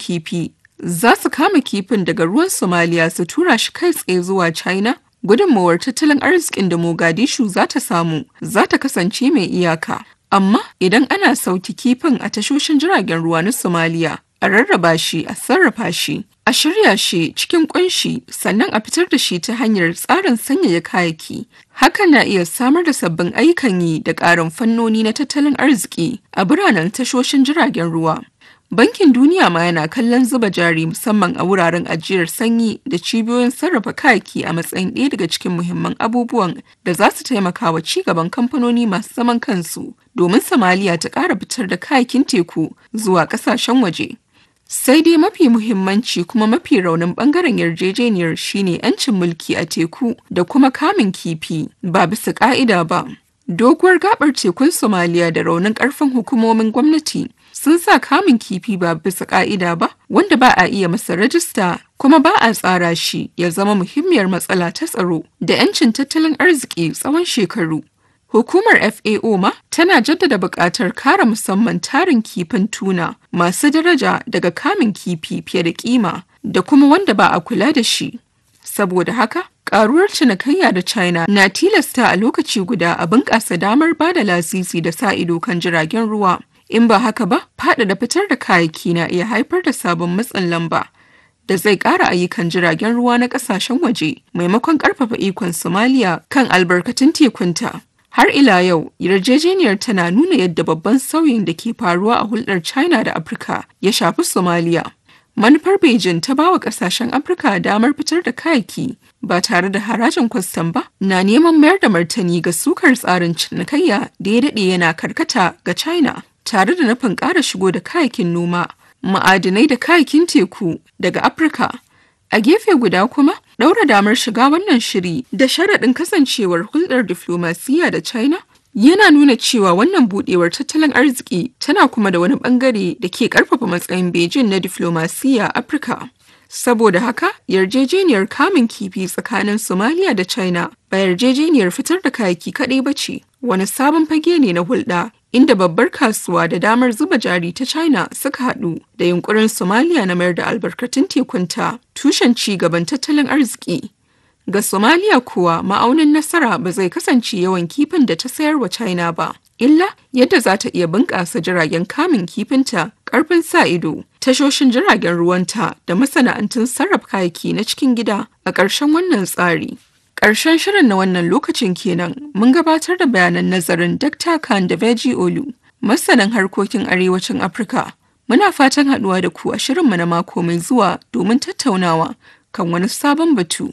kifi za su kama kifin daga ruwan Somalia su tura shi kai tsaye zuwa China, gudunmawar tattalin arzikin da Mogadishu za ta samu za ta kasance mai iyaka. Amma idan ana sauki kifin a tashoshin jiragen ruwa na Somalia, a rarraba shi a sarrafa shi, a shirya shi cikin kunshi sannan a fitar da shi ta hanyar tsarin sanyaya kayaki. Hakan na iya samar da sabbin ayyukan yi da ƙarin fannoni na tattalin arziki a biranen tashoshin jiragen ruwa. Bankin Duniya ma yana kallon zuba jari musamman a wuraren ajiyar sanyi da cibiyoyin sarrafa kayaki a matsayin ɗaya daga cikin muhimman abubuwan da za su taimaka wa ci gaban kamfanoni masu zaman kansu domin Somalia ta ƙara fitar da kayakin teku zuwa ƙasashen waje. Sai dai mafi muhimmanci kuma mafi raunin bangaren yarjejeniyar shine 'yancin mulki a teku da kuma kamun kifi ba bisa ƙa'ida ba. Doguwar gabar tekun Somalia da raunin ƙarfin hukumomin gwamnati sun sa kamun kifi ba bisa ka'ida ba wanda ba a iya masa rajista kuma ba a tsara shi ya zama muhimmiyar matsala ta tsaro da 'yancin tattalin arziki tsawon shekaru. Hukumar FAO ma tana jaddada buƙatar kare musamman tarin kifin tuna masu daraja daga kamun kifi fiye da kima da kuma wanda ba a kula da shi. Saboda haka, ƙaruwar cinikayya da China na tilasta a lokaci guda a bunƙasa damar ba da lasisi da sa ido kan jiragen ruwa. In ba haka ba, faɗaɗa fitar da kayayyaki na iya haifar da sabon matsin lamba da zai ƙara ayyukan jiragen ruwa na ƙasashen waje maimakon ƙarfafa ikon Somalia kan albarkatun tekunta. Har ila yau, yarjejeniyar tana nuna yadda babban sauyin da ke faruwa a hulɗar China da Afirka ya shafi Somalia. Manufar Beijing ta bawa ƙasashen Afirka damar fitar da kayayyaki ba tare da harajin kwastam ba na neman mayar da martani ga sukar tsarin cinikayya da ya daɗe yana karkata ga China. tare da nufin ƙara shigo da kayakin noma, ma'adinai da kayakin teku daga Afirka. A gefe guda kuma, ɗaura damar shiga wannan shiri da sharaɗin kasancewar hulɗar diflomasiyya da China yana nuna cewa wannan buɗewar tattalin arziki tana kuma da wani ɓangare da ke ƙarfafa matsayin Beijing na diflomasiyya a Afirka. Saboda haka, yarjejeniyar kamun kifi tsakanin Somalia da China ba yarjejeniyar fitar da kayaki kaɗai ba ce, wani sabon fage ne na hulɗa inda babbar kasuwa da damar zuba jari ta China suka haɗu da yunkurin Somalia na mayar da albarkatun tekunta tushen ci gaban tattalin arziki. Ga Somalia kuwa ma'aunin nasara ba zai kasance yawan kifin da ta sayar wa China ba, illa yadda za ta iya bunƙasa jiragen kamun kifinta, ƙarfin sa ido, tashoshin jiragen ruwanta da masana'antun sarrafa kayaki na cikin gida a ƙarshen wannan tsari. Ƙarshen shirin na wannan lokacin kenan mun gabatar da bayanan nazarin Dr. Khan da Veji Olu, masanin harkokin arewacin Afirka. Muna fatan haɗuwa da ku a shirinmu na mako mai zuwa domin tattaunawa kan wani sabon batu.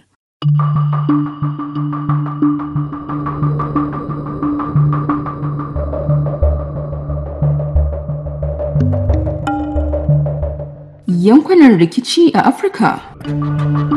Yankunan rikici a Afirka